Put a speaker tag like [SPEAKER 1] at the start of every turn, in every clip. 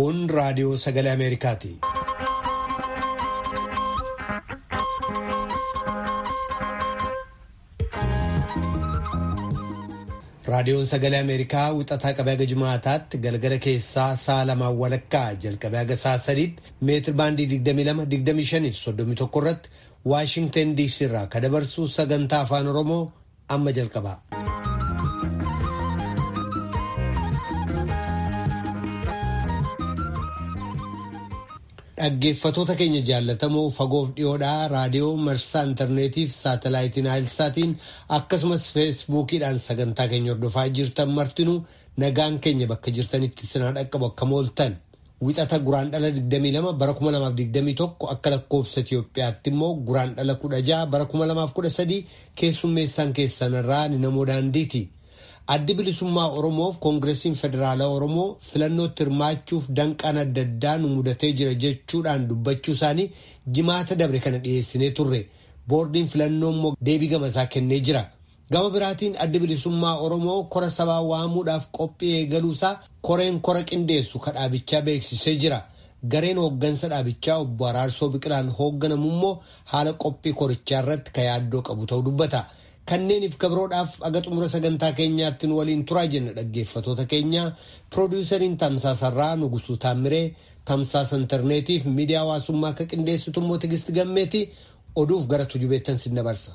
[SPEAKER 1] Kun raadiyoo sagalee Ameerikaati. Raadiyoon sagalee Ameerikaa wixataa qabee haga Jimaataatti galgala keessaa sa'a lamaan walakkaa jalqabee haga sa'a sadiitti meetir baandii 22-25 31 irratti Waashingtan DC irraa ka dabarsu sagantaa afaan Oromoo amma jalqaba. Dhaggeeffatoota keenya jaallatamoo fagoof dhiyoodhaa raadiyoo marsaa intarneetiif saatalaayitiin naayilsaatiin akkasumas feesbuukiidhaan sagantaa keenya hordofaa jirtan martinuu nagaan keenya bakka jirtanitti sinaa dhaqqabu akka mooltan wixata guraan dhala 22 bara 2021 akka lakkoofsa Itoophiyaatti immoo guraan dhala 16 bara 2013 keessummeessaan keessanirraa ni namoo daandiiti. addi bilisummaa oromoof koongireesiin federaalaa oromoo filannootti hirmaachuuf danqaan adda addaa nu mudatee jira jechuudhaan dubbachuu isaanii jimaata dabre kana dhiyeessinee turre boordiin filannoo immoo deebii gamasaa kennee jira gama biraatiin addi bilisummaa oromoo kora sabaa waamuudhaaf qophii eegaluusaa koreen kora qindeessu ka dhaabichaa beeksisee jira gareen hooggansa dhaabichaa obbo Araarsoo Biqilaan hoogganamu immoo haala qophii korichaa irratti ka yaaddoo qabu ta'uu dubbata. Kanneeniif gabroodhaaf aga xumura sagantaa keenyaatti nu waliin turaa jenna dhaggeeffatoota keenya piroodiwusariin tamsaasarraa Nugusuu Taammiree tamsaasa intarneetiif miidiyaa hawaasummaa akka qindeessitu immoo Tigisti Gammeeti oduuf gara tujubeettan sin dabarsa.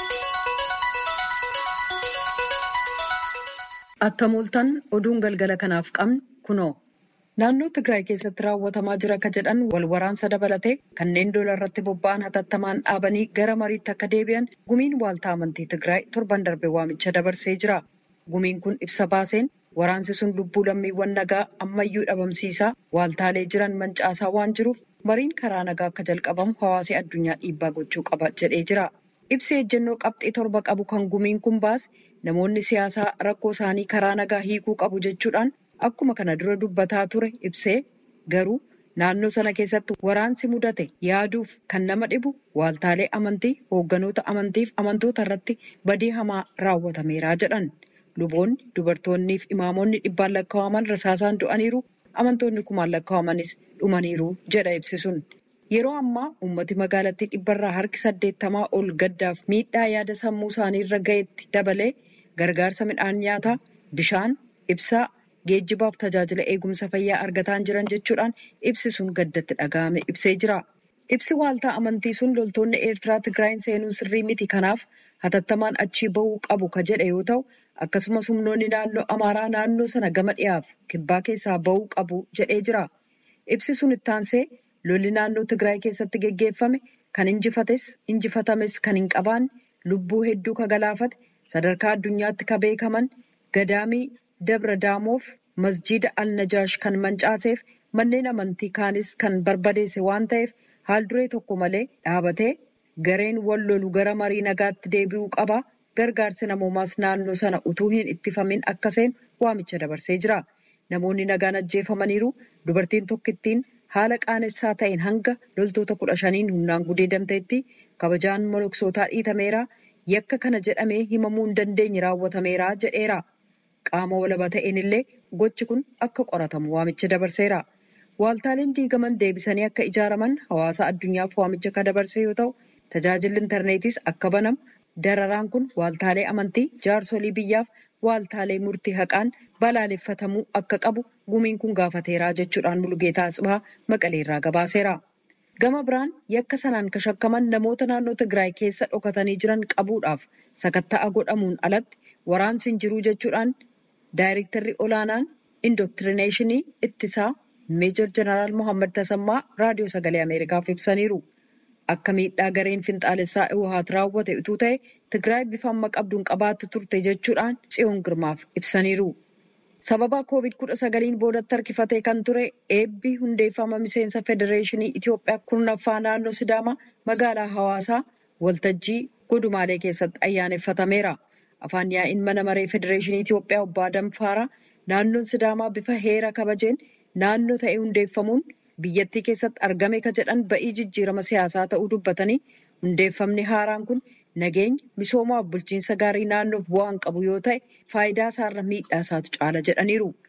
[SPEAKER 2] Attamooltan oduun galgala kanaaf qabnu kunoo. Naannoo Tigraay keessatti raawwatamaa jira akka jedhan wal waraansa dabalatee kanneen dola irratti bobba'an hatattamaan dhaabanii gara mariitti akka deebi'an gumiin waaltaa amantii Tigraay torban darbe waamicha dabarsee jira. Gumiin kun ibsa baaseen waraansi sun lubbuu lammiiwwan nagaa ammayyuu dhabamsiisaa waaltaalee jiran mancaasaa waan jiruuf mariin karaa nagaa akka jalqabamu hawaasii addunyaa dhiibbaa gochuu qaba jedhee jira. Ibsi ejjennoo qabxii torba qabu kan gumiin kun baase namoonni siyaasaa rakkoo isaanii karaa nagaa hiikuu qabu jechuudhaan. Akkuma kana dura dubbataa ture ibsee garuu naannoo sana keessatti waraansi mudate yaaduuf kan nama dhibu waaltaalee amantii hoogganoota amantiif amantoota irratti badii hamaa raawwatameera jedhan luboonni dubartoonniif imaamonni dhibbaan lakkaa'aman rasaasaan du'aniiru amantoonni kumaan lakkaa'amanis dhumaniiru jedha ibsi sun yeroo ammaa uummati magaalattii dhibbarraa harki saddeettamaa ol gaddaaf miidhaa yaada sammuu isaanii irra ga'etti dabalee gargaarsa midhaan nyaataa bishaan ibsaa. Geejjibaaf tajaajila eegumsa fayyaa argataan jiran jechuudhaan ibsi sun gaddatti dhaga'ame ibsee jira. Ibsi waaltaa amantii sun loltoonni Eertiraa Tigraayin seenuu sirrii miti kanaaf hatattamaan achii bahuu qabu ka jedhe yoo ta'u akkasumas humnoonni naannoo Amaaraa naannoo sana gama dhiyaaf kibbaa keessaa bahuu qabu jedhee jira. Ibsi sun ittaansee lolli naannoo Tigraay keessatti geggeeffame kan injifates injifatames kan hin qabaanne lubbuu hedduu ka galaafate sadarkaa addunyaatti ka beekaman gadaamii dabra daamoof masjiida al-najaash kan mancaaseef manneen amantii kaanis kan barbadeesse waan ta'eef haal duree tokko malee dhaabatee gareen wal lolu gara marii nagaatti deebi'uu qaba gargaarsi namoomaas naannoo sana utuu hin ittifamin akka seenu waamicha dabarsee jira namoonni nagaan ajjeefamaniiru dubartiin tokkittiin haala qaanessaa ta'een hanga loltoota kudha shaniin humnaan gudeedamteetti kabajaan moloksootaa dhiitameera yakka kana jedhamee himamuu hin dandeenye raawwatameera jedheera. Qaama walaba ta'een illee gochi kun akka qoratamu waamicha dabarseera. Waaltaaleen diigaman deebisanii akka ijaaraman hawaasa addunyaaf waamicha kan dabarse yoo ta'u, tajaajilli intarneetiis akka banamu dararaan kun waaltaalee amantii jaarsolii biyyaaf waaltaalee murtii haqaan balaaleffatamuu akka qabu gumiin kun gaafateera jechuudhaan Mulugeetaa Asibaa Maqaleerraa gabaaseera. Gama biraan yakka sanaan kan shakkaman namoota naannoo Tigraay keessa dhokatanii jiran qabuudhaaf sakatta'a godhamuun alatti waraansi hin jiru jechuudhaan Daayirektarri olaanaan indooktirineeshinii ittisaa meejor jeneraal Mohaammed Tasammaa raadiyoo sagalee Ameerikaaf ibsaniiru. Akka miidhaa gareen finxaalessaa Iwahaat raawwate utuu ta'e Tigraay bifa amma qabduun qabaattu turte jechuudhaan Tsiyoon Girmaaf ibsaniiru. Sababa koovid kudha sagaliin boodatti harkifatee kan ture eebbi hundeeffama miseensa federeeshinii Itoophiyaa kurnaffaa naannoo Sidaamaa magaalaa Hawaasaa waltajjii godumaalee keessatti ayyaaneffatameera. Afaan yaa'iin mana maree federeeshinii Itoophiyaa obbo Adam Faaraa naannoon Sidaamaa bifa heera kabajeen naannoo ta'ee hundeeffamuun biyyattii keessatti argame ka jedhan ba'ii jijjiirama siyaasaa ta'uu dubbatanii hundeeffamni haaraan kun nageenya misoomaaf bulchiinsa gaarii naannoof bu'aan qabu yoo ta'e faayidaa isaarra miidhaa isaatu caala jedhaniiru.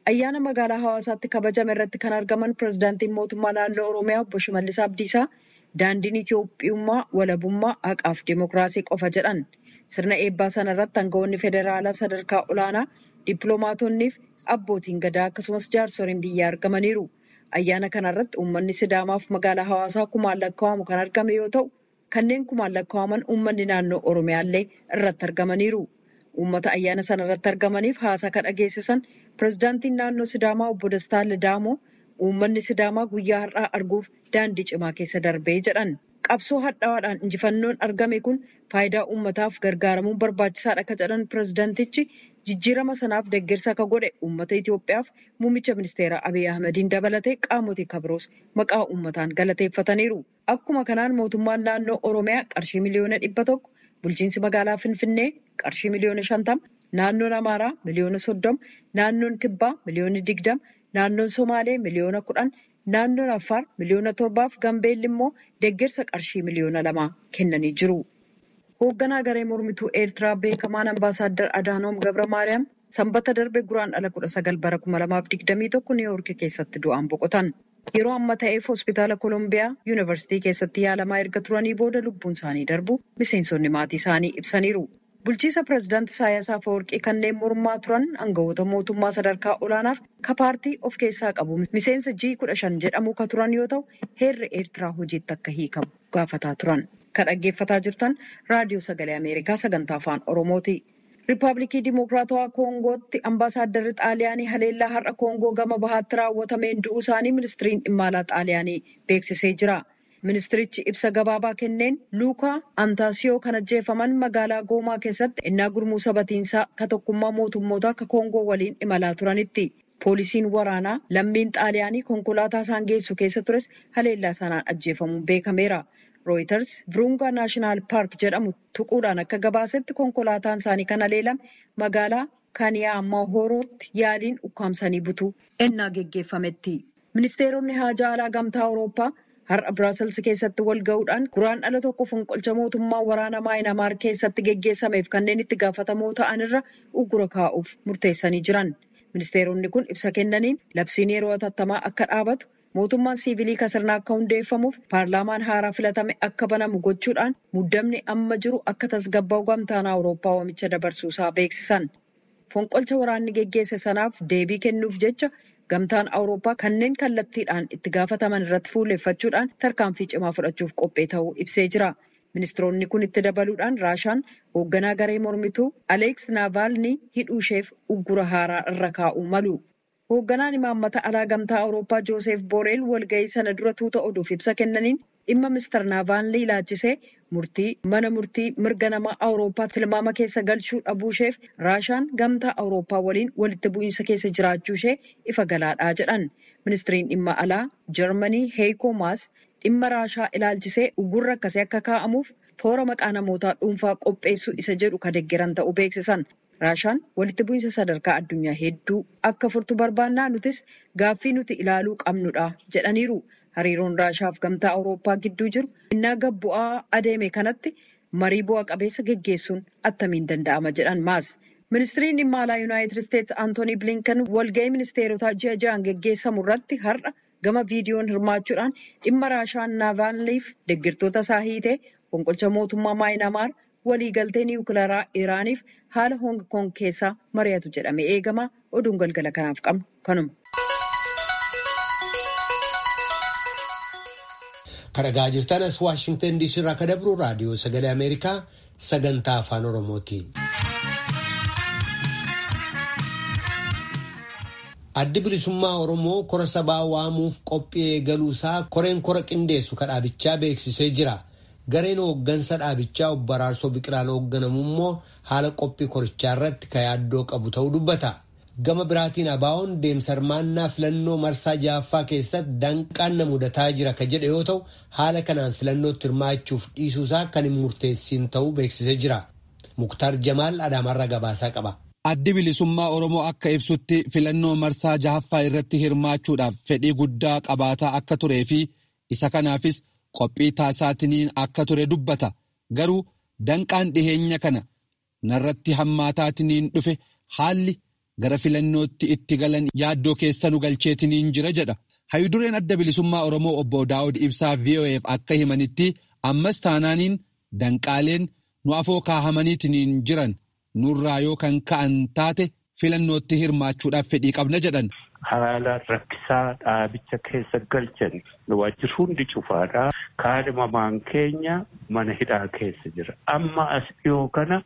[SPEAKER 2] ayyaana magaalaa hawaasaatti kabajame irratti kan argaman pirezidaantiin mootummaa naannoo oromiyaa obbo Shimallis Abdiisaa daandiin Itoophiyummaa walabummaa haqaaf dimokiraasii qofa jedhan sirna eebbaa sana irratti aangawoonni federaalaa sadarkaa olaanaa dippiloomaatonnii fi abbootiin gadaa akkasumas jaarsoliin biyyaa argamaniiru. Ayyaana kana irratti uummanni Sidaamaaf magaalaa hawaasaa kumaan lakkaa'amu kan argame yoo ta'u kanneen kumaan lakkaa'aman uummanni naannoo Oromiyaallee irratti argamaniiru. Uummata ayyaana sana irratti argamaniif haasaa kan dhageessisan pirezidaantiin naannoo Sidaamaa obbo Dastaa Lidaamoo uummanni Sidaamaa guyyaa har'aa arguuf daandii cimaa keessa darbee jedhan. Qabsoo hadhaa'aadhaan injifannoon argame kun faayidaa uummataaf gargaaramuun barbaachisaadha akka jedhan pirezidaantichi jijjiirama sanaaf deeggarsa akka godhe uummata Itoophiyaaf muummicha ministeeraa Abiy Ahmediin dabalatee qaamotii kabiroos maqaa uummataan galateeffataniiru. Akkuma kanaan mootummaan naannoo Oromiyaa qarshii miliyoona dhibba tokko, bulchiinsi magaalaa Finfinnee qarshii miliyoona shantama, naannoon Amaaraa miliyoona soddoma, naannoon Kibbaa miliyoona digdama, naannoon Somaalee miliyoona kudhan, naannoon Affaar miliyoona torbaaf Gambeelli immoo deeggarsa qarshii miliyoona lamaa kennanii jiru. Hoogganaa garee mormituu Eertiraa beekamaan ambaasaaddar Adaanoom Gabra Maariyaam sanbata darbe guraandhala kudha sagal bara kuma lamaaf digdamii tokko Niiwuorki keessatti du'aan boqotan. Yeroo amma ta'eef hospitaala Koolombiyaa Yuunivarsiitii keessatti yaalamaa erga turanii booda lubbuun isaanii darbu miseensonni maatii isaanii ibsaniiru. Bulchiisa pireezidaantii Isaayyaas Afeworqii kanneen mormaa turan aangawoota mootummaa sadarkaa olaanaaf ka paartii of keessaa qabu miseensa G kudha shan jedhamu ka turan yoo ta'u heerri Eertiraa hojiitti akka hiikamu gaafataa turan. Ka dhaggeeffataa jirtan raadiyoo sagalee Ameerikaa sagantaa afaan Oromooti. Riippaabilikii Dimokiraatawaa Koongootti ambaasaadarri Xaaliyaanii haleellaa har'a Koongoo gama bahaatti raawwatameen du'uu isaanii ministiriin dhimma alaa Xaaliyaanii beeksisee jira. Ministirichi ibsa gabaabaa kenneen Luukaa Antaasiyoo kan ajjeefaman magaalaa Goomaa keessatti innaa gurmuu sabatiinsaa ka tokkummaa mootummoota akka Koongoo waliin imalaa turanitti. Poolisiin waraanaa lammiin Xaaliyaanii konkolaataa isaan geessu keessa tures haleellaa sanaan ajjeefamuun beekameera. Rooyiters Virungaa Naashinaal Paark jedhamu tuquudhaan akka gabaasetti konkolaataan isaanii kan haleelame magaalaa Kaniyaa Mahorootti yaaliin ukkaamsanii butuu ennaa geggeeffametti. Ministeeronni haajaa alaa gamtaa Awurooppaa har'a Biraasels keessatti wal gahuudhaan guraandhala tokko fonqolcha mootummaa waraana Maayinamaar keessatti geggeessameef kanneen itti gaafatamoo ta'an irra uggura kaa'uuf murteessanii jiran. Ministeeronni kun ibsa kennaniin labsiin yeroo hatattamaa akka dhaabatu mootummaan siivilii kasirnaa akka hundeeffamuuf paarlaamaan haaraa filatame akka banamu gochuudhaan muddamni amma jiru akka tasgabbaa'u gamtaan awurooppaa waamicha dabarsuusaa beeksisan. Fonqolcha waraanni geggeesse sanaaf deebii kennuuf jecha gamtaan awurooppaa kanneen kallattiidhaan itti gaafataman irratti fuulleffachuudhaan tarkaanfii cimaa fudhachuuf qophee ta'uu ibsee jira. Ministeeronni kun itti dabaluudhaan Raashaan hoogganaa garee mormituu Aleeks Naavaalnii hidhuu isheef uggura haaraa irra kaa'uu malu. Hoogganaan imaammata alaa gamtaa Awurooppaa Jooseef Booreel walgahii sana dura tuuta oduuf ibsa kennaniin dhimma Mister Naavaalnii ilaalchisee murtii mana murtii mirga namaa Awurooppaa tilmaama keessa galchuu dhabuu isheef Raashaan gamtaa Awurooppaa waliin walitti bu'iinsa keessa jiraachuu ishee ifa galaadhaa jedhan. Ministiriin dhimma alaa Jarmanii Heekoo Maas dhimma Raashaa ilaalchisee ugurra akkasii akka kaa'amuuf toora maqaa namootaa dhuunfaa qopheessuu isa jedhu ka deeggaran ta'uu beeksisan. Raashaan walitti bu'iinsa sadarkaa addunyaa hedduu akka furtu barbaannaa nutis gaaffii nuti ilaaluu qabnudha jedhaniiru. Hariiroon Raashaaf gamtaa Awurooppaa gidduu jiru innaa gad bu'aa adeeme kanatti marii bu'a qabeessa geggeessuun attamiin danda'ama jedhan maas. Ministiriin dhimma alaa Yuunaayitid Isteetsi Antoonii Bilinkan walgahii ministeerotaa ji'a ja'an geggeessamu irratti har'a gama viidiyoon hirmaachuudhaan dhimma Raashaan Naavaalniif deeggartoota isaa hiitee fonqolcha mootummaa Maayinamaar waliigaltee niwukilaraa Iraaniif haala Hoong Koong keessaa mari'atu jedhamee eegama. Oduun galgala kanaaf qabnu kanuma.
[SPEAKER 1] Kadhagaa jirtan as Waashingtan DC irraa kan dabru raadiyoo sagalee Ameerikaa sagantaa afaan Oromooti. Addi bilisummaa Oromoo kora sabaa waamuuf qophii eegaluusaa koreen kora qindeessu kadhaabichaa beeksisee jira. Gareen hooggansa dhaabichaa obbo Araarsoo Biqilaan hoogganamu immoo haala qophii korichaa irratti ka yaaddoo qabu ta'uu dubbata. Gama biraatiin abaa'oon deemsa hirmaannaa filannoo marsaa ja'affaa keessatti danqaan na mudataa jira ka jedhe yoo ta'u haala kanaan filannootti hirmaachuuf dhiisuusaa kan hin murteessin ta'uu beeksisee jira. Muktaar Jamaal Adaamarraa gabaasaa qaba.
[SPEAKER 3] Addi bilisummaa Oromoo akka ibsutti filannoo marsaa jahaffaa irratti hirmaachuudhaaf fedhii guddaa qabaataa akka turee fi isa kanaafis qophii taasisaatiniin akka ture dubbata. Garuu danqaan dhiheenya kana narratti hammaataatiniin dhufe haalli gara filannootti itti galan yaaddoo keessa nu galcheetiniin jira jedha. Hayidureen adda bilisummaa Oromoo obbo Daawud Ibsaa VOAf akka himanitti ammas taanaaniin danqaaleen nu afoo kaahamaniitiin jiran nurraa yoo kan ka'an taate filannootti hirmaachuudhaaf fedhii qabna jedhan.
[SPEAKER 4] Haala rakkisaa dhaabicha keessa galchan waajjirri hundi cufaadha. Kaadhimamaan keenya mana hidhaa keessa jira. Amma as dhiyoo kana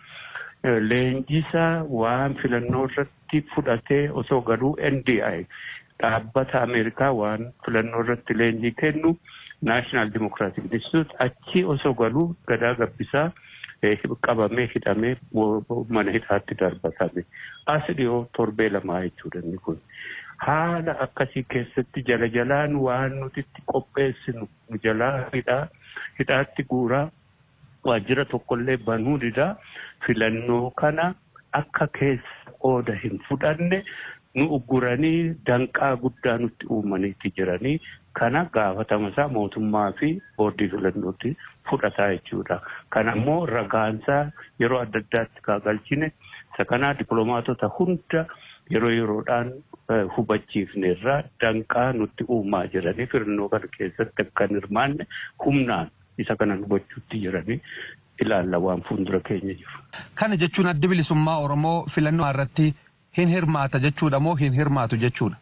[SPEAKER 4] leenjisaa waan filannoo irratti fudhatee osoo galuu NDI dhaabbata Ameerikaa waan filannoo irratti leenjii kennu Naashinaal Dimokiraatik Instituut achi osoo galuu gadaa gabbisaa qabamee hidhamee mana hidhaatti darbatame. As dhiyoo torbee lamaa jechuudha inni kun. Haala akkasii keessatti jala jalaan waan nuti itti qopheessinu jalaa hidhaa hidhaatti guuraa waajjira tokkollee banuu didaa filannoo kana akka keessa qooda hin fudhanne nu ugguranii danqaa guddaa nutti uumaniitti jiranii kana gaafatamasaa mootummaa fi boordii filannootti fudhataa jechuudha. Kana immoo ragaansaa yeroo adda addaatti kaagalchine isa kanaa dippiloomaatota hunda yeroo yeroodhaan hubachiifnerraa danqaa nutti uumaa jiranii filannoo kana keessatti akka hin hirmaanne humnaan isa kana hubachuutti jiranii ilaalla waan fuuldura keenya jiru.
[SPEAKER 5] Kana jechuun addi bilisummaa Oromoo filannoo irratti hin hirmaata jechuudha moo hin hirmaatu jechuudha?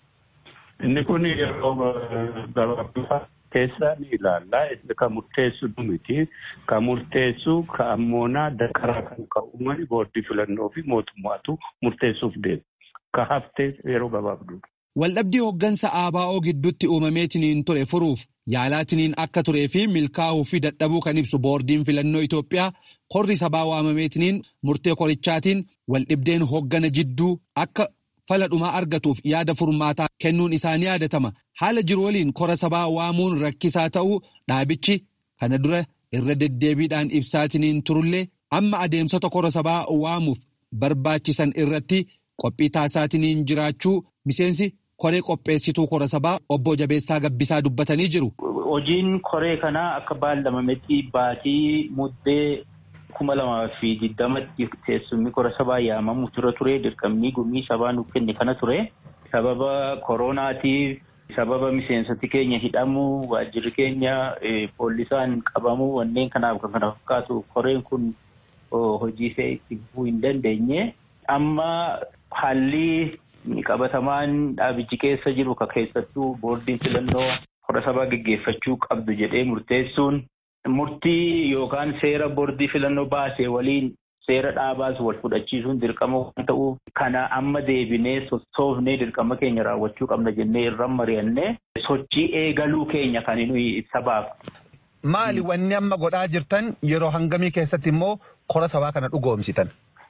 [SPEAKER 4] Inni kun yeroo gabaabaa keessaa ni ilaalla. Kan murteessu miti. Kan murteessu kan ammoonaa dakaraa kan ka'uumani boordii filannoo fi mootummaatu murteessuuf deema. Ka haftee yeroo gabaabduudha.
[SPEAKER 3] Waldhabdii hooggansa ABO gidduutti uumameetiniin ture furuuf yaalaatiniin akka turee fi milkaa'uu fi dadhabuu kan ibsu boordiin filannoo Itoophiyaa korri sabaa waamameetiniin murtee korichaatiin waldhibdeen hooggana jidduu akka fala dhumaa argatuuf yaada furmaataa kennuun isaanii yaadatama. Haala jiru waliin kora sabaa waamuun rakkisaa ta'uu dhaabichi kana dura irra deddeebiidhaan ibsaatiniin turullee amma adeemsota kora sabaa waamuuf barbaachisan irratti qophii taasisaatiniin jiraachuu miseensi koree qopheessituu kora sabaa obbo Jabeessaa Gabbisaa dubbatanii jiru.
[SPEAKER 6] Hojiin koree kanaa akka baallamametti baatii muddee kuma lamaa fi digdamatti teessumni kora sabaa yaamamu tura ture dirqamni gumii sabaa nuuf kenne kana ture. Sababa koronaatiif sababa miseensoti keenya hidhamuu waajjirri keenya poolisaan qabamuu wanneen kanaaf kan kana fakkaatu koreen kun hojii ishee itti fufuu hin dandeenye. Amma haalli qabatamaan dhaabichi keessa jiru ka keessattuu boordiin filannoo kora sabaa geggeeffachuu qabdu jedhee murteessuun murtii yookaan seera boordii filannoo baasee waliin seera dhaabaas wal fudhachiisuun dirqama waan ta'uuf kana amma deebinee sossoofnee dirqama keenya raawwachuu qabna jennee irra mari'annee sochii eegaluu keenya kan nuyi sabaaf.
[SPEAKER 5] Maali wanni amma godhaa jirtan yeroo hangamii keessatti immoo kora sabaa kana dhugoomsitan?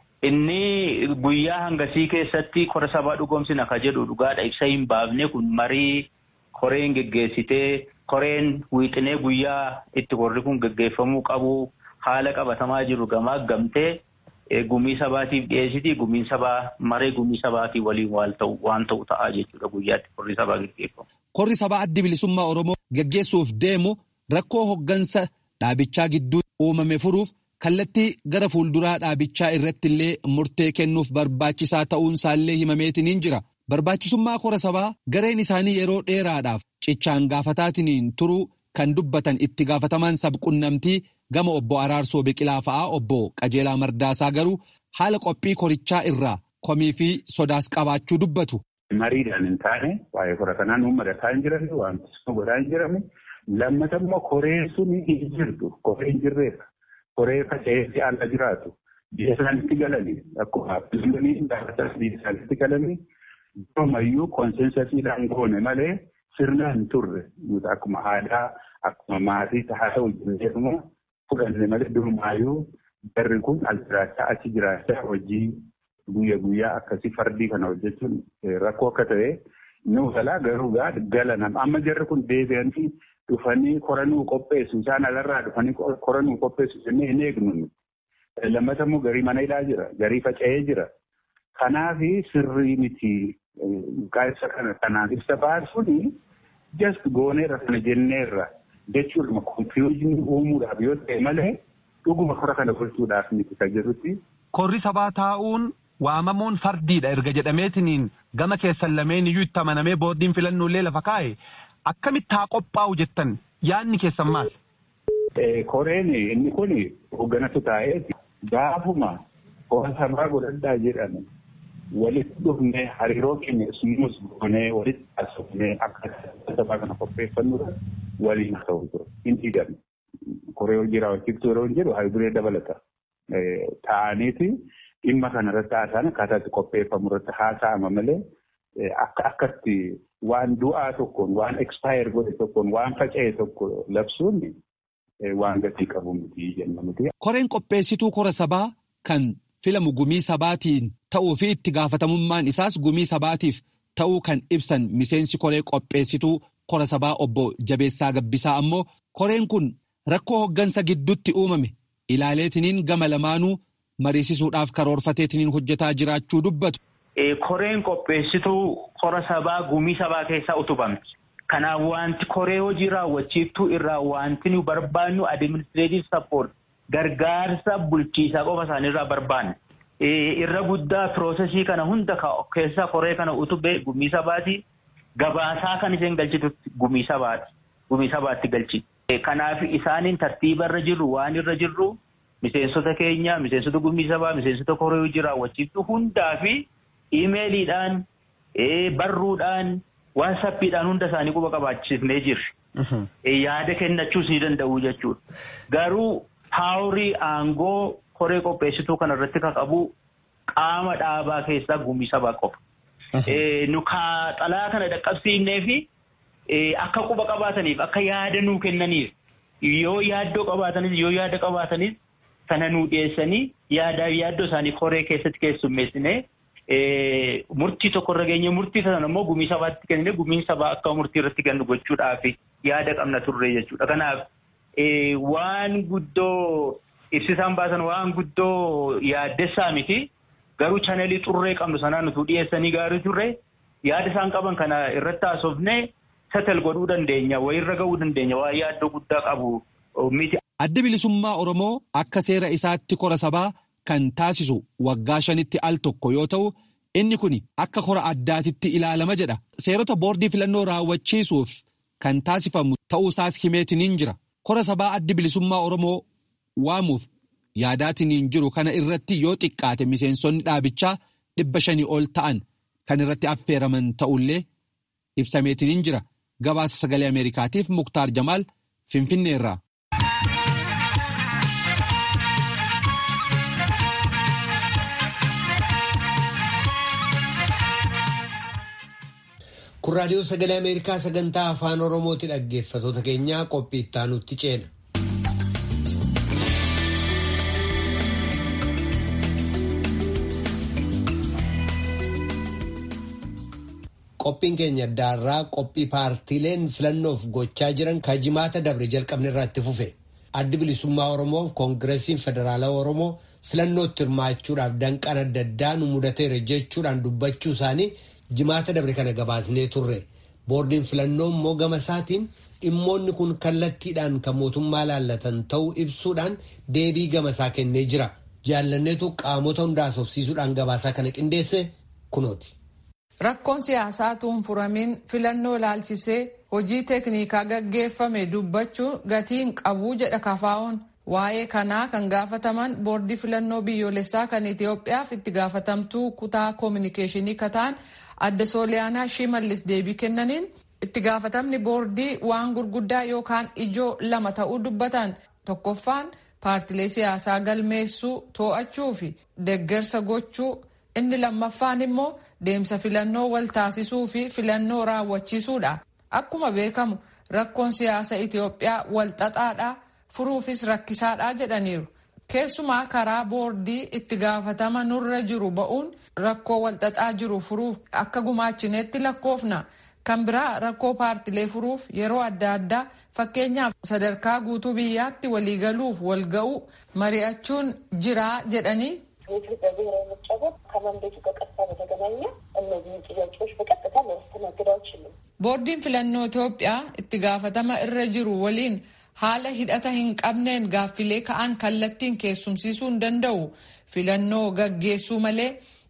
[SPEAKER 6] Inni guyyaa hangasii keessatti kora sabaa dhugoomsina ka jedhu dhugaadha ibsa hin baafne kun marii koreen geggeessitee koreen wiixinee guyyaa itti korri kun geggeeffamuu qabu haala qabatamaa jiru gamaa gamtee gumii sabaatiif dhiyeessiti gumiin sabaa maree gumii sabaatii waliin waan ta'u ta'aa jechuudha guyyaatti korri sabaa geggeeffamu.
[SPEAKER 3] Korri sabaa addi bilisummaa Oromoo geggeessuuf deemu rakkoo hoggansa dhaabichaa gidduu uumame furuuf kallattii gara fuulduraa dhaabichaa irratti illee murtee kennuuf barbaachisaa ta'uun isaallee himameetiniin jira. Barbaachisummaa kora sabaa gareen isaanii yeroo dheeraadhaaf cichaan gaafataatiin turuu kan dubbatan itti gaafatamaan sabqunnamtii gama obbo Araarsoo Biqilaa fa'aa obbo Qajeelaa Mardaasaa garuu haala qophii korichaa irraa komii fi sodaas qabaachuu dubbatu.
[SPEAKER 4] Mariidhaan hin taane waa'ee kora kanaa nuun madataa hin jiran wanti godhaa hin jirame lammata immoo koreen sun hin jirtu koree hin jirreedha. Koree faca'eetti ala jiraatu biyya isaanitti galanii akkuma filmanii dhaabatas biyya isaanitti galanii Ammayyuu koonsensasiidhaan goone malee sirna hin turre nuti akkuma aadaa akkuma maatii haa ta'u jenneetuma fudhanne malee durumaayyuu jarri kun as jiraachaa achi jiraachaa hojii guyya guyyaa akkasii fardii kana hojjechuun rakkoo akka ta'e nu galaa garuu gala nama amma jarri kun deebi'anii dhufanii koranuu qopheessu isaan alarraa dhufanii koranuu qopheessu jennee hin eegnu lammata immoo garii mana hidhaa jira garii faca'ee jira kanaafi sirrii miti. Qaayisa kana kanaaf ibsa baasuun just gooneerra kana jenneerra jechuudha konfiyuuzinii uumuudhaaf yoo ta'e malee dhuguma kora kana gochuudhaaf miti kan jedhutti.
[SPEAKER 5] Korri sabaa taa'uun waamamuun fardiidha erga jedhameetiniin gama keessan lameen iyyuu itti amanamee boordiin filannoo lafa kaa'e akkamitti haa qophaa'u jettan yaadni keessan maal?
[SPEAKER 7] Koreen inni kun hoogganatu taa'ee gaafuma hora sabaa godhadhaa jedhame walitti dhufnee hariiroo keenya ismuus goonee walitti haasofnee akka sabaa kana qopheeffannudha waliin ta'u ture hin dhiigamne. Koree hojii raawwachiiftuu yeroo jedhu hayduree dabalata. Ta'aniiti dhimma kanarratti haasa'an akkaataa itti qopheeffamu irratti haasa'ama malee akka akkatti waan du'aa tokkoon waan expire godhe tokkoon waan faca'e tokko labsuun waan gatii qabu miti jenna miti.
[SPEAKER 3] Koreen qopheessituu kora sabaa kan filamu gumii sabaatiin ta'uu fi itti gaafatamummaan isaas gumii sabaatiif ta'uu kan ibsan miseensi koree qopheessituu kora sabaa obbo Jabeessaa Gabbisaa ammoo koreen kun rakkoo hoggansa gidduutti uumame ilaaleetiniin gama lamaanuu mariisisuudhaaf karoorfateetiniin hojjetaa jiraachuu dubbatu.
[SPEAKER 6] Koreen qopheessituu kora sabaa gumii sabaa keessaa utubamti. Kanaaf wanti koree hojii raawwachiiftuu irraa wanti nu barbaannu administreetiv sappoort gargaarsa bulchiisaa qofa isaaniirraa barbaanne. Irra guddaa piroosesii kana hunda keessaa koree kana utubee gumii sabaati. Gabaasaa kan isheen galchitutti gumii sabaati. Gumii sabaatti galchi. Kanaaf isaaniin tartiiba irra jirru waan irra jirru miseensota keenya, miseensota gumii sabaa, miseensota koree hojii raawwachiiftuu hundaa fi iimeeliidhaan, barruudhaan, waasappiidhaan hunda isaanii quba qabaachisnee jirri. Yaada kennachuus ni danda'u jechuudha. Garuu paawurii aangoo koree qopheessituu kana irratti kan qabu qaama dhaabaa keessaa gumii sabaa qofa. Nu xalaa kana dhaqqabsiifnee fi akka quba qabaataniif akka yaada nuu kennaniif yoo yaaddoo qabaatanis yoo yaada qabaatanis sana nuu dhiyeessanii yaadaa fi yaaddoo isaanii koree keessatti keessummeessinee murtii tokko irra geenye murtii sana immoo gumii sabaatti kennine gumiin sabaa akka murtii irratti kennu gochuudhaaf yaada qabna turre jechuudha. Kanaaf waan guddoo ibsisaan baasan waan guddoo yaaddessaa miti garuu chanelii xurree qabnu sanaan nutuu dhiyeessanii gaarii turre yaada isaan qaban kana irratti haasofnee setel godhuu dandeenya wayirra ga'uu dandeenya waan yaaddoo guddaa qabu miti.
[SPEAKER 3] Adda bilisummaa Oromoo akka seera isaatti kora sabaa kan taasisu waggaa shanitti al tokko yoo ta'u inni kun akka kora addaatitti ilaalama jedha. Seerota boordii filannoo raawwachiisuuf kan taasifamu ta'uusaas himeetiniin jira. Kora sabaa addi bilisummaa Oromoo waamuuf yaadaatiniin jiru kana irratti yoo xiqqaate miseensonni dhaabichaa dhibba shanii ol ta'an kan irratti affeeraman ta'ullee ibsameetiniin jira. Gabaasa sagalee Ameerikaatiif Muktaar Jamaal Finfinneerraa.
[SPEAKER 1] Kun raadiyoo sagalee Ameerikaa sagantaa afaan Oromooti dhaggeeffatoota keenyaa qophii ittaanutti ceena. Qophiin keenya addaarraa qophii paartiileen filannoof gochaa jiran kan jimaata dabre jalqabne irratti fufe. Addi bilisummaa Oromoof Koongireesiin Federaalawaa Oromoo filannootti hirmaachuudhaaf danqaan adda addaa nu mudateera jechuudhaan dubbachuu isaanii jimaata dabre kana gabaasnee turre. Boordiin filannoo immoo gama isaatiin dhimmoonni kun kallattiidhaan kan mootummaa laallatan ta'uu ibsuudhaan deebii gama isaa kennee jira. Jaallanneetu qaamota hundaa haasofsiisuudhaan gabaasaa kana qindeesse kunooti.
[SPEAKER 8] Rakkoon siyaasaa tuunfuramiin filannoo ilaalchisee hojii teeknikaa gaggeeffame dubbachuun gatiin qabuu jedha kafaa'oon. Waa'ee kanaa kan gaafataman boordii filannoo biyyoolessaa kan Itoophiyaaf itti gaafatamtuu kutaa koominikeeshinii kataan adda sooliyaanaa shimallis deebii kennaniin itti gaafatamni boordii waan gurguddaa yookaan ijoo lama ta'uu dubbatan tokkoffaan paartilee siyaasaa galmeessuu to'achuu fi deggersa gochuu inni lammaffaan immoo deemsa filannoo wal taasisuu fi filannoo raawwachiisuudha. Akkuma beekamu rakkoon siyaasa Itoophiyaa wal xaxaadhaa furuufis rakkisaadhaa jedhaniiru. Keessumaa karaa boordii itti gaafatama nurra jiru ba'uun rakkoo wal xaxaa jiru furuuf akka gumaachineetti lakkoofna. Kan biraa rakkoo paartilee furuuf yeroo adda addaa fakkeenyaaf sadarkaa guutuu biyyaatti waliigaluuf wal ga'uu mari'achuun jiraa jedhanii
[SPEAKER 9] የኢትዮጵያ ብሔራዊ ምርጫ ቦርድ ከመንበቱ በቀጥታ በተገናኘ እነዚህን ጥያቄዎች በቀጥታ ሊያስተናግድ አይችልም።
[SPEAKER 8] boordiin filannoo Itoophiyaa itti gaafatama irra jiru waliin haala hidhata hin qabneen gaaffilee ka'an kallattiin keessumsiisuu hin danda'u. Filannoo gaggeessuu malee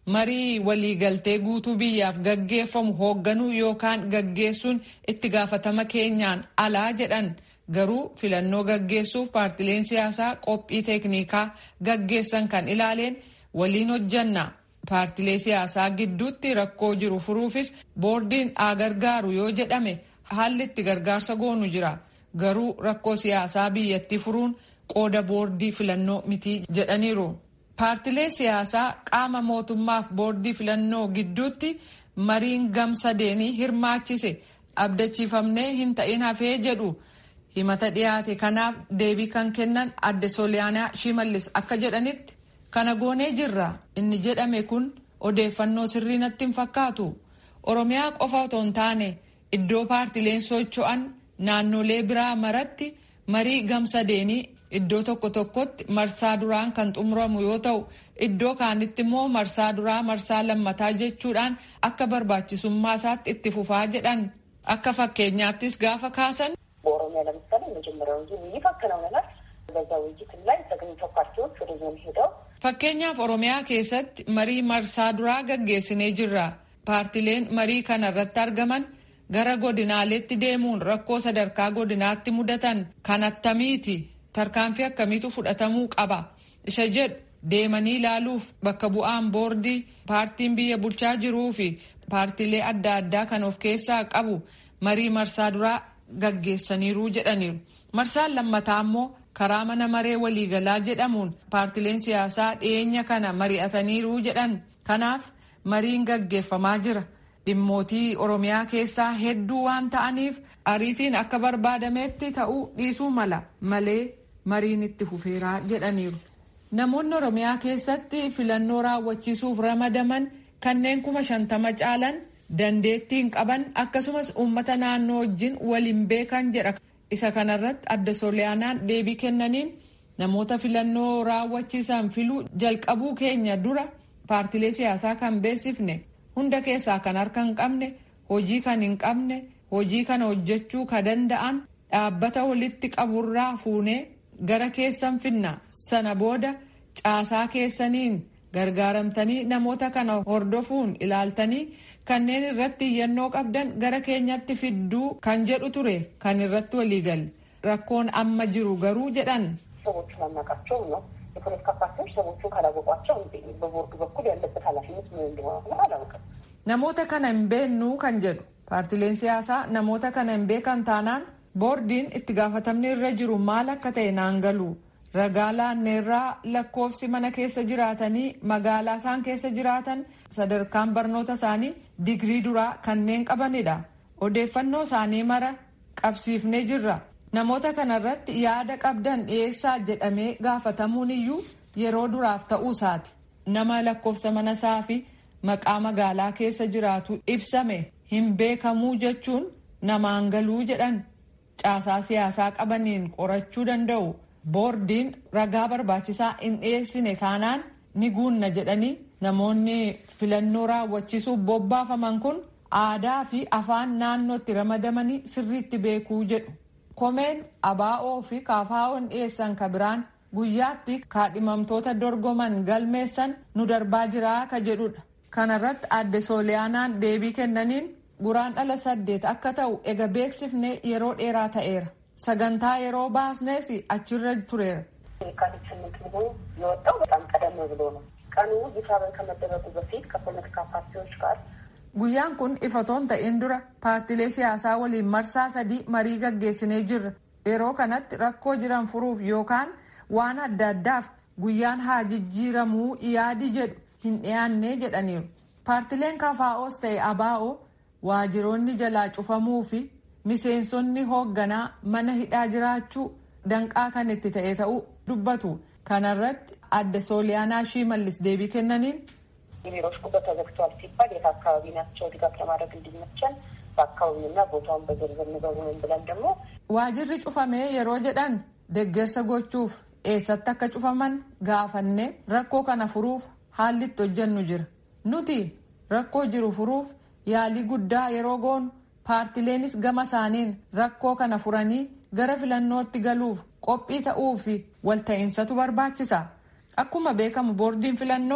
[SPEAKER 8] marii waliigaltee guutuu biyyaaf gaggeeffamu hoogganuu yookaan gaggeessuun itti gaafatama keenyaan alaa jedhan garuu filannoo gaggeessuuf paartileen siyaasaa qophii teeknikaa gaggeessan kan ilaaleen waliin hojjanna. paartilee siyaasaa gidduutti rakkoo jiru furuufis boordiin haa gargaaru yoo jedhame haalli itti gargaarsa goonu jira garuu rakkoo siyaasaa biyyattii furuun qooda boordii filannoo mitii jedhaniiru. paartilee siyaasaa qaama mootummaaf boordii filannoo gidduutti mariin gamsadeenii hirmaachise abdachiifamnee hin ta'in hafee jedhu himata dhiyaate kanaaf deebii kan kennan adde sooliyaanaa shimallis akka jedhanitti. kana goonee jirra inni jedhame kun odeeffannoo sirrii natti hin fakkaatu oromiyaa qofa otoo hin taane iddoo paartileen socho'an naannolee biraa maratti marii gamsadeenii iddoo tokko tokkotti marsaa duraan kan xumuramu yoo ta'u iddoo kaanitti immoo marsaa duraa marsaa lammataa jechuudhaan akka barbaachisummaa isaatti itti fufaa jedhan akka fakkeenyaattis gaafa kaasan.
[SPEAKER 9] በኦሮሚያ ለምሳሌ መጀመሪያው ዙር ውይይት አከናውነናል። በዛ ውይይት ላይ ተገኝተው ፓርቲዎች ወደ ዞን ሄደው
[SPEAKER 8] Fakkeenyaaf Oromiyaa keessatti marii marsaa duraa gaggeessinee jirra. Paartileen marii kana irratti argaman gara godinaaleetti deemuun rakkoo sadarkaa godinaatti mudatan kan attamiiti tarkaanfii akkamiitu fudhatamuu qaba isa jedhu deemanii ilaaluuf bakka bu'aan boordii paartiin biyya bulchaa jiruu fi paartilee adda addaa kan of keessaa qabu marii marsaa duraa gaggeessaniiru jedhaniiru. Marsaan lammataa immoo karaa mana maree waliigalaa jedhamuun paartileen siyaasaa dhiyeenya kana mari'ataniiru jedhan kanaaf mariin gaggeeffamaa jira dhimmootii oromiyaa keessaa hedduu waan ta'aniif ariitiin akka barbaadametti ta'uu dhiisuu mala malee mariin itti fufeeraa jedhaniiru. namoonni oromiyaa keessatti filannoo raawwachiisuuf ramadaman kanneen kuma shantama caalan dandeettiin qaban akkasumas uummata naannoo wajjin waliin beekan jedha. isa kanarratti adda sooliyaanaan deebii kennaniin namoota filannoo raawwachiisan filuu jalqabuu keenya dura paartilee siyaasaa kan beeksifne hunda keessaa kan harka hin qabne hojii kan hin qabne hojii kana hojjechuu ka danda'an dhaabbata walitti qaburraa fuunee gara keessan finna sana booda caasaa keessaniin gargaaramtanii namoota kana hordofuun ilaaltanii kanneen irratti iyyannoo qabdan gara keenyatti fidduu kan jedhu ture kan irratti waliigalle rakkoon amma jiru garuu jedhan.
[SPEAKER 9] ሰዎቹን አናውቃቸውም ነው የፖለቲካ ፓርቲዎች ሰዎቹን ካላወቋቸው በቦርዱ በኩል ያለበት ኃላፊነት ምን እንደሆነ አላውቅም።
[SPEAKER 8] namoota kana hin beeknu kan jedhu paartileen siyaasaa namoota kana hin beekan taanaan boordiin itti gaafatamni irra jiru maal akka ta'e naan galu ragaa laanneerraa lakkoofsi mana keessa jiraatanii magaalaa isaan keessa jiraatan sadarkaan barnoota isaanii digrii duraa kanneen qabanidha odeeffannoo isaanii mara qabsiifnee jirra namoota kanarratti yaada qabdan dhiyeessaa jedhamee gaafatamuun iyyuu yeroo duraaf ta'uu isaati nama lakkoofsa mana isaa fi maqaa magaalaa keessa jiraatu ibsame hin beekamuu jechuun namaan galuu jedhan caasaa siyaasaa qabaniin qorachuu danda'u. boordiin ragaa barbaachisaa hin dhiyeessine taanaan ni guunna jedhanii namoonni filannoo raawwachiisuuf bobbaafaman kun aadaa fi afaan naannootti ramadamanii sirriitti beekuu jedhu. komeen abaa'oo fi kaafaa'oon dhiyeessan ka biraan guyyaatti kaadhimamtoota dorgoman galmeessan nu darbaa jiraa ka jedhudha. kanarratti adde sooliyaanaan deebii kennaniin guraandhala saddeet akka ta'u ega beeksifne yeroo dheeraa ta'eera. sagantaa yeroo baasnes achirra tureera.
[SPEAKER 9] የካቲት ስምንት መሆኑ የወጣው በጣም ቀደም ብሎ ነው። ቀኑ ይፋ ከመደረጉ በፊት ከፖለቲካ ፓርቲዎች ጋር
[SPEAKER 8] guyyaan kun ifatoon ta'in dura paartilee siyaasaa waliin marsaa sadii marii gaggeessinee jirra yeroo kanatti rakkoo jiran furuuf yookaan waan adda addaaf guyyaan haa jijjiiramuu yaadi jedhu hin dhiyaanne jedhaniiru paartileen kafaa'oos ta'e abaa'oo waajiroonni jalaa cufamuu fi miseensonni hoogganaa mana hidhaa jiraachuu danqaa kan itti ta'e ta'uu dubbatu kanarratti adde sooliyaanaa shimallis deebii kennaniin
[SPEAKER 9] የቢሮዎች ቁጥር ተዘግቷል ሲባል የት አካባቢ ናቸው ድጋፍ ለማድረግ እንዲመቸን በአካባቢውና ቦታውን በዝርዝር ንገሩን ብለን ደግሞ
[SPEAKER 8] waajirri cufamee yeroo jedhan deggersa gochuuf eessatti akka cufaman gaafanne rakkoo kana furuuf haalli itti hojjennu jira nuti rakkoo jiru furuuf yaalii guddaa yeroo goonu paartileenis gama isaaniin rakkoo kana furanii gara filannootti galuuf qophii ta'uu fi walta'insatu barbaachisa akkuma beekamu boordiin filannoo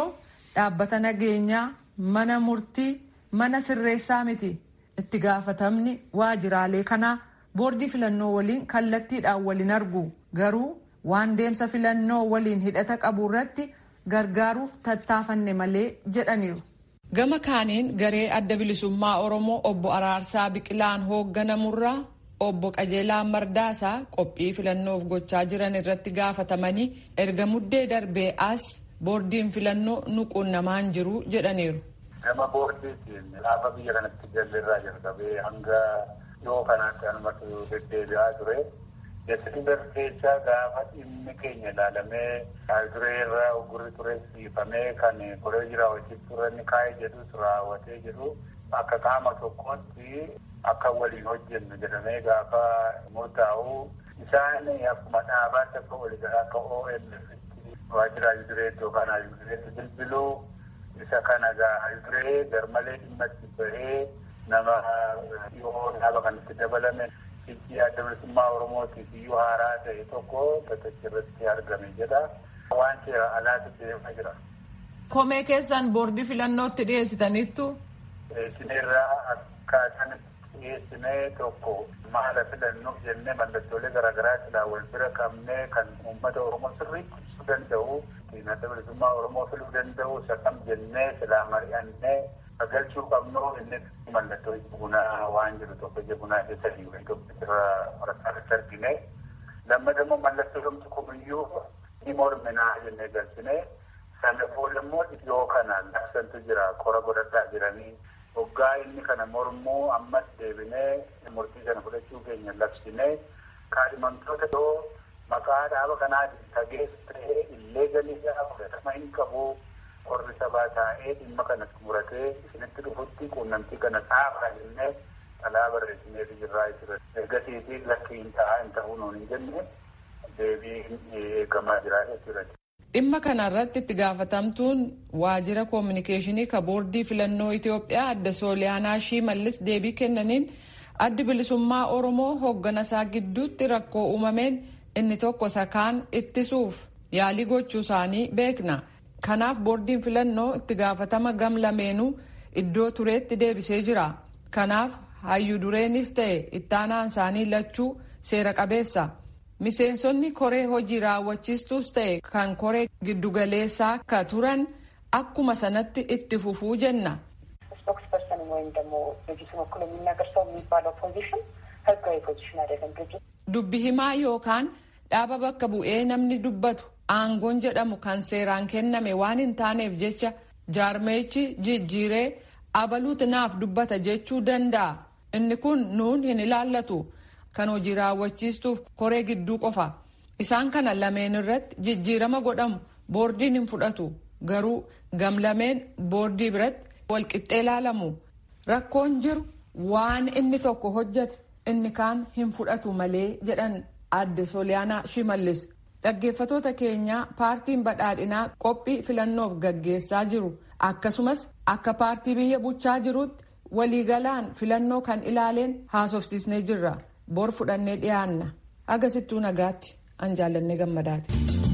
[SPEAKER 8] dhaabbata nageenyaa mana murtii mana sirreessaa miti itti gaafatamni waajiraalee kanaa boordii filannoo waliin kallattiidhaan waliin argu garuu waan deemsa filannoo waliin hidhata qabu irratti gargaaruuf tattaafanne malee jedhaniiru. gama kaaniin garee adda bilisummaa oromoo obbo araarsaa biqilaan hoogganamurraa obbo qajeelaa mardaasaa qophii filannoof gochaa jiran irratti gaafatamanii erga muddee darbee as boordiin filannoo nuquunnamaan jiru jedhaniiru.
[SPEAKER 7] Gama boordiitiin gaafa biyya kanatti jalirraa jalqabee hanga dhiyoo kanaatti anumatu deddeebi'aa ture. Desember keessa gaafa dhimmi keenya ilaalamee duree irraa ogurri ture siifamee kan koree jira hojii turan kaa'ee jedhus raawwatee jedhu akka qaama tokkotti akka waliin hojjennu jedhamee gaafa murtaa'u isaan akkuma dhaabaatti akka waliigalaa akka OMF'tti waajjira yudureetti yookaan yudureetti bilbiluu isa kana yuduree garmalee dhimma itti bahee nama dhiyoo dhaaba kanatti dabalame fiiggii adda bilisummaa oromootiif iyyuu haaraa ta'e tokko bakkicha irratti argame jedha waan seera alaatti deemaa jira.
[SPEAKER 8] Komee keessan boordii filannootti dhiyeessitaniittu.
[SPEAKER 7] Dhiyeessineerraa akkaataan dhiyeessinee tokko maala filannuuf jennee mallattoolee garaagaraa silaa wal bira qabnee kan uummata oromoo sirriitti ibsuu danda'u adda bilisummaa oromoo filuu danda'u sakam jennee silaa mari'annee galchuu qabnu inni mallattoo bunaa waan jiru tokko ija bunaa keessa dhiiwwan tokko irra waraqaatti argine lammadammoo mallattoo gamtu kumiyyuu ni morminaa jennee galchine sana booda immoo dhiyoo kana labsantu jira qora godhadhaa jiranii hoggaa inni kana mormuu ammas deebinee murtii sana fudhachuu keenya labsine kaadhimamtoota yoo maqaa dhaaba kanaatiin tagees ta'ee illee galiidhaa fudhatama hin qabu qorri sabaa taa'ee dhimma kana xumuratee isinitti dhufutti quunnamtii kana dhaabaa jennee alaa barreessinee jirraa jira. Ergasiitii lakki hin ta'a hin ta'uu nuun hin jenne deebii eegamaa jira jechuudha.
[SPEAKER 8] Dhimma kanarratti itti gaafatamtuun waajjira koominikeeshinii ka boordii filannoo Itoophiyaa adda Sooliyaanaa Shimallis deebii kennaniin addi bilisummaa Oromoo hoogganasaa gidduutti rakkoo uumameen inni tokko sakaan ittisuuf yaalii gochuu isaanii beekna. Kanaaf boordiin filannoo itti gaafatama gam lameenuu iddoo tureetti deebisee jira. Kanaaf hayyuu dureenis ta'e ittaanaan isaanii lachuu seera qabeessa. Miseensonni koree hojii raawwachiistuus ta'e kan koree giddugaleessaa ka turan akkuma sanatti itti fufuu jenna.
[SPEAKER 9] ስፖክስፐርሰን ወይም ደግሞ ድርጅቱን ወክሎ የሚናገር ሰው የሚባለው ፖዚሽን ህጋዊ ፖዚሽን አይደለም። ድርጅት
[SPEAKER 8] Dubbi himaa yookaan dhaaba bakka bu'ee namni dubbatu aangoon jedhamu kan seeraan kenname waan hin taaneef jecha jaarmeechi jijjiiree abaluuti naaf dubbata jechuu danda'a. Inni kun nuun hin ilaallatu. Kan hojii raawwachiistuuf koree gidduu qofa. Isaan kana lameen irratti jijjiirama godhamu boordiin hin fudhatu. Garuu gamlameen boordii biratti walqixxee ilaalamu. Rakkoon jiru waan inni tokko hojjete inni kaan hin fudhatu malee jedhan adde Sooliyaanaa Shimallis. Dhaggeeffatoota keenyaa paartiin badhaadhinaa qophii filannoof gaggeessaa jiru. Akkasumas akka paartii biyya bulchaa jirutti waliigalaan filannoo kan ilaaleen haasofsiisnee jirra. Bor fudhannee dhiyaanna. Agasittuu nagaatti an jaallannee gammadaati.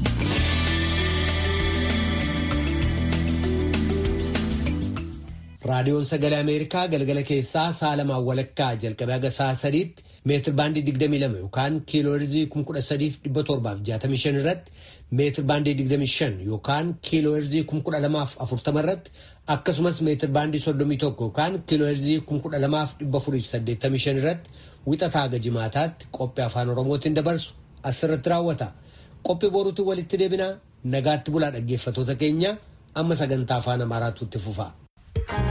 [SPEAKER 1] raadiyoon sagalee ameerikaa galgala keessaa sa'a lamaan walakkaa jalqabee haga sa'a sadiitti meetir baandii 22 yookaan kiilooherzii 13,765 irratti meetir baandii 25 yookaan kiilooherzii 12,040 irratti akkasumas meetir baandii 31 yookaan kiilooherzii 12,485 irratti wixataa haga jimaataatti qophii afaan oromootiin dabarsu asirratti raawwata qophii boruutiin walitti deebinaa nagaatti bulaa dhaggeeffatoota keenya amma sagantaa afaan amaaraatu itti fufa.